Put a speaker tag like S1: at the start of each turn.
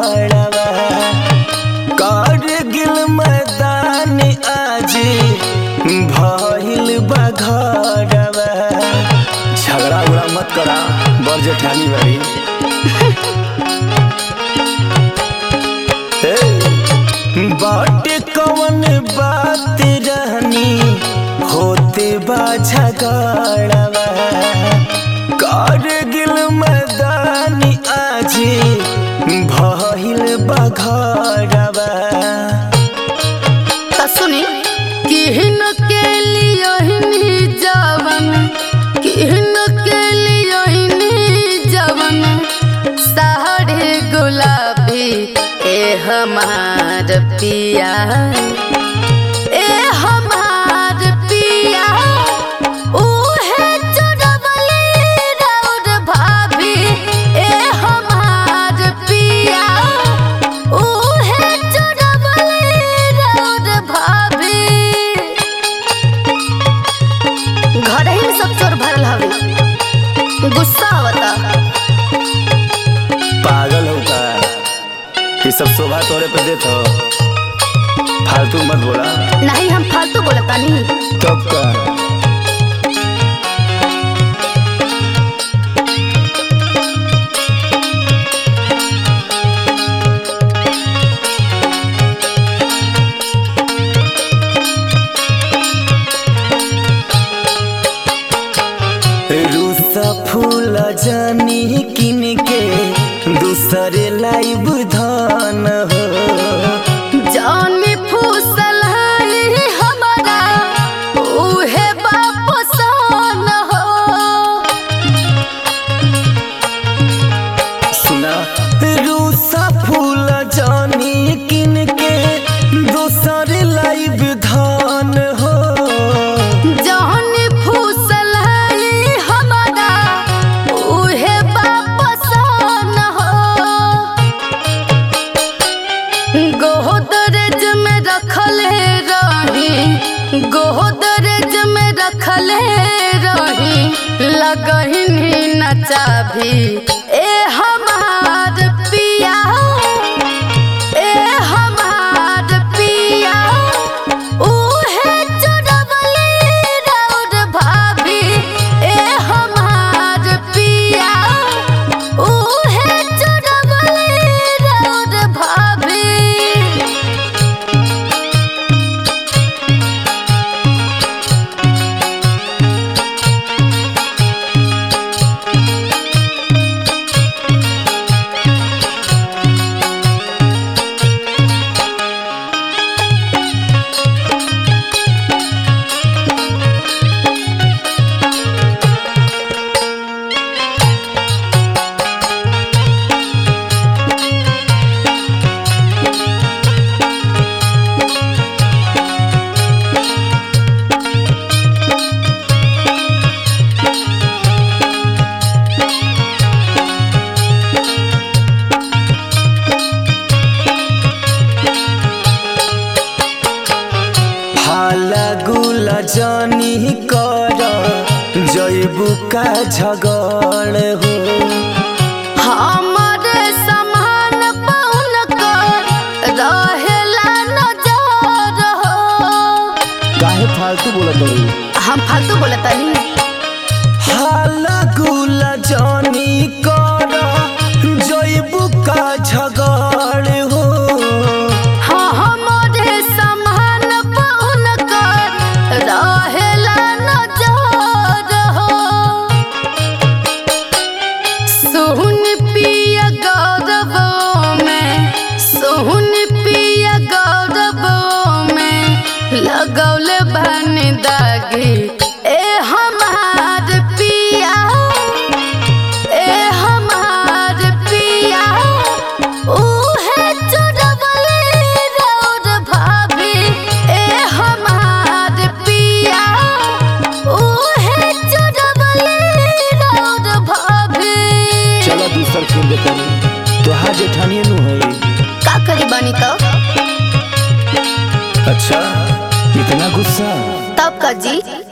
S1: झगड़वा कारगिल मैदान आज भइल बा घरवा झगड़ा उगड़ा मत करा बर जेठानी भाई बाटे कवन बात रहनी होते बा झगड़वा कारगिल मैदान आज भइल बा घरवा
S2: त सुनी किहन के लियोहिनी जवन किहन के लियोहिनी जवन साढ़े गुलाबी ए हमार पिया ए हमार पिया उहे चुरवले रौद भाभी ए हमार पिया उहे चुरवले रौद भाभी घर ही में सब चोर भरल हवे गुस्सा आवता
S1: पागल हो का ये सब शोभा तोरे पे देत हो फालतू मत बोला
S2: नहीं हम फालतू बोलता नहीं
S1: तब का रूसा फूल जानी किन के दूसरे लाइव धान हो
S2: जानी फूसल है हमारा उहे बापसान हो
S1: सुना रूसा फूल जानी किन के दूसरे लाइव धान हो
S2: जानी फूसल है हमारा उहे बापसान हो गोदरेज में रखल रही गोदरेज में रखल रही लगही न चाभी ए हमार पिया ए हमार पिया उहे चुरवले रौद भाभी ए हमार पिया उहे चुरवले रौद भाभी
S1: हाला गुला जानी कर जैबू का झगड़ हो
S2: हमारे समान पौन कर रहेला नजर हो
S1: काहे फालतू बोलत हो
S2: हम फालतू बोलता नहीं
S1: हाला गुला जानी कर जैबू का झगड़ हो
S2: हाँ हमारे समान पौन कर रहेला नजर हो सुन पिया गौरव में सुन पिया गौरव में लगौले बन दागी ए हमार पिया ए हमार पिया उहे चुरवले रौद भाभी ए हमार पिया उहे चुरवले रौद भाभी
S1: चलो दूसर खेल देते तोहार जेठानिए नु है
S2: का करी बानी तो
S1: अच्छा इतना गुस्सा
S2: तब का जी